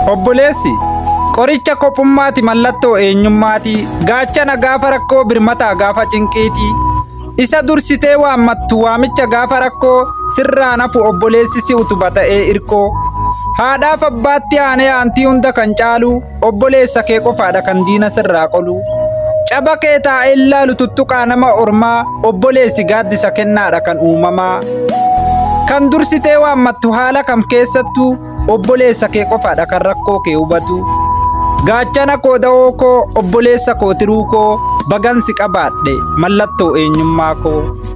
obboleessi qoricha kophummaati mallattoo eenyummaati gaachana gaafa rakkoo birmataa gaafa cinqiiti isa dursitee waammattu waamicha gaafa rakkoo sirraa nafu obboleessi si utuba ta'ee irkoo haadhaaf abbaatti aanee aantii hunda kan caalu obboleessa kee qofaadha kan diina sirraa qolu caba kee taa'ee ilaalu tuttuqaa nama ormaa obboleessi gaaddisa kennaadha kan uumamaa kan dursitee waammattu haala kam keessattu obboleessa kee qofaadha kan rakkoo kee hubatu gaachana koo da'oo koo obboleessa koo tiruu koo bagansi qabaadhe mallattoo eenyummaa koo.